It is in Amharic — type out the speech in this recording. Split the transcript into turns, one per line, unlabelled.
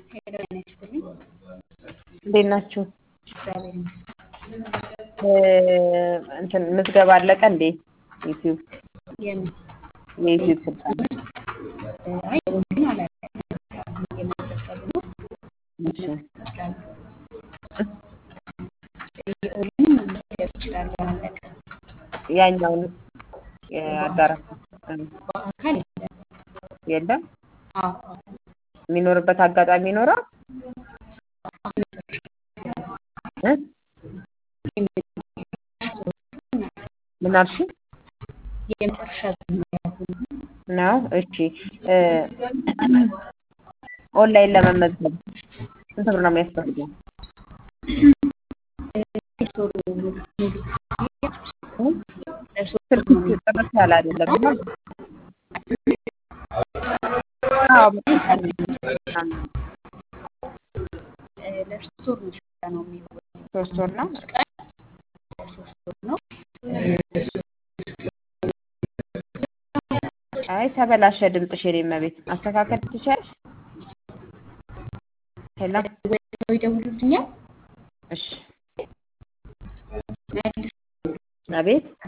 ሄሎ ጤና ይስጥልኝ።
እንዴት ናችሁ?
እግዚአብሔር ይመስገን።
እንትን ምዝገባ አለቀ እንዴ? ዩቲዩብ
የምን
የዩቲዩብ ስልጠና
አይ ግን አላለቀም። አሁን እየመዘገቡ ነው።
እሺ
ይችላሉ። የኦንላይን መመዝገብ ይችላሉ። አላለቀም።
ያኛውን የአዳራሽ እ
በአካል የለም።
የለም
አዎ
የሚኖርበት አጋጣሚ ይኖራል
አሁን
እ ምን አልሽኝ?
የመጨረሻ ዙር ነው ያሁኑ።
ነው እሺ እ ኦንላይን ለመመዝገብ ስንት ብር ነው የሚያስፈልገው?
ሶስት ወር ሙሉ ሙሉ
እ
ለሶስት
ስልክ
ወር ነው
ጥርት ያለ አይደለም እና አዎ በጣም
እ ለሶስት ወር ነው ስልጠናው የሚሆነው።
ሶስት ወር ነው
አምስት ቀን ለሶስት ወር ነው።
አይ ተበላሸ ድምፅሽ የኔ እመቤት ማስተካከል ትችያለሽ? ሄሎ
ወይ ሰው ይደውሉልኛል
እሺ
መልስ
አቤት